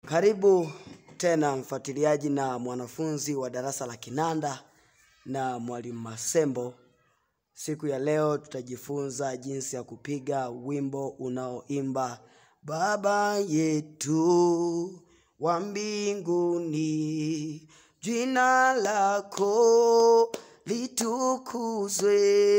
Karibu tena mfuatiliaji na mwanafunzi wa darasa la kinanda na mwalimu Masembo. Siku ya leo tutajifunza jinsi ya kupiga wimbo unaoimba Baba yetu wa mbinguni, jina lako litukuzwe.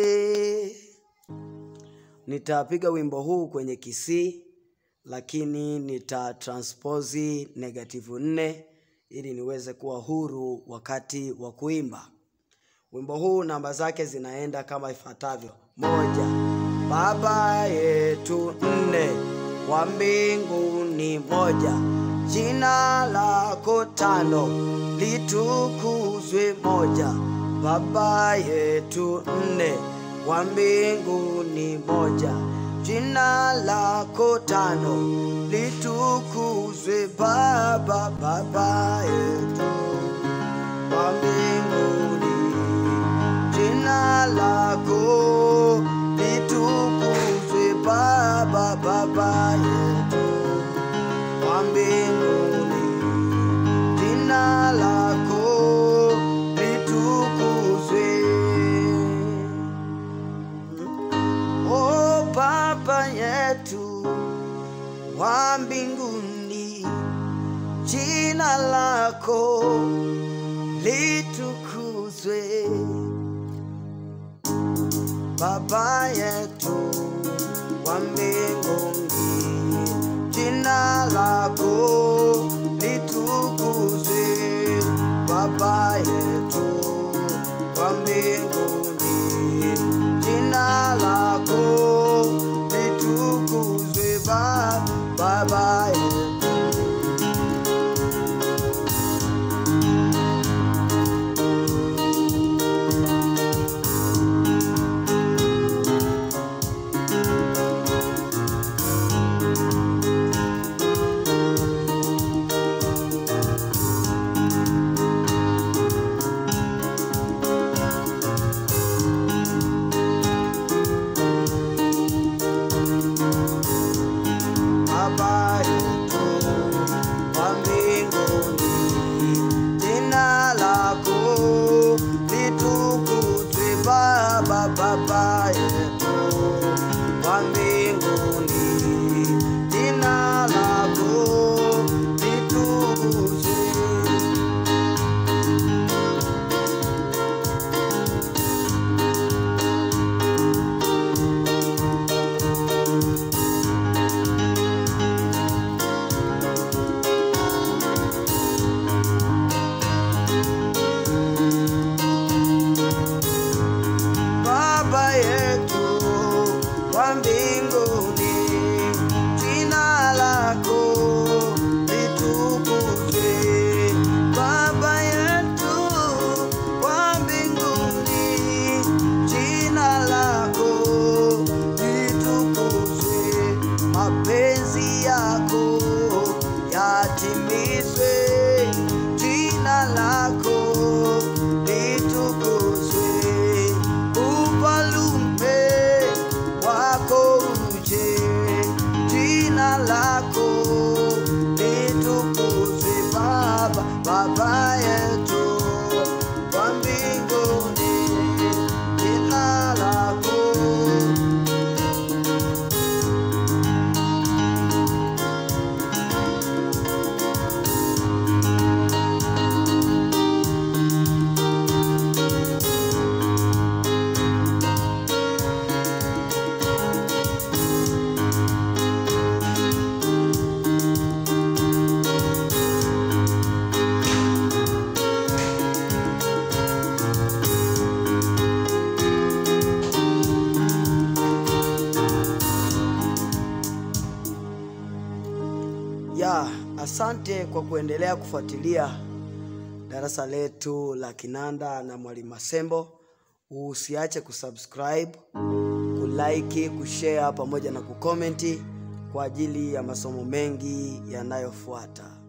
Nitapiga wimbo huu kwenye kisii lakini nita transpose negative nne ili niweze kuwa huru wakati wa kuimba. Wimbo huu namba zake zinaenda kama ifuatavyo: moja, Baba yetu; nne, wa mbinguni; moja, jina lako; tano, litukuzwe; moja, Baba yetu; nne, wa mbinguni; moja, jina lako; tano, litukuzwe; Baba, Baba yetu wa mbinguni, jina lako litukuzwe. Baba, Baba yetu wa mbinguni, jina lako litukuzwe. O Baba yetu wa mbinguni, jina lako litukuzwe. Baba yetu wa mbinguni, jina lako litukuzwe. Baba yetu wa mbinguni, jina lako litukuzwe. Ba- Baba yetu Baba yetu wa mbinguni, jina lako litukuzwe. Baba, Baba yetu wa mbinguni, jina lako litukuzwe. Baba yetu wa mbinguni, jina lako litukuzwe. Baba yetu wa mbinguni, jina lako litukuzwe. Mapenzi yako yatimizwe, jina lako litukuzwe. Ufalume wako uje, jina lako litukuzwe. Baba, Baba yetu wa mbinguni, jina lako ya asante kwa kuendelea kufuatilia darasa letu la kinanda na mwalimu Masembo. Usiache kusubscribe, kulike, kushare pamoja na kukomenti kwa ajili ya masomo mengi yanayofuata.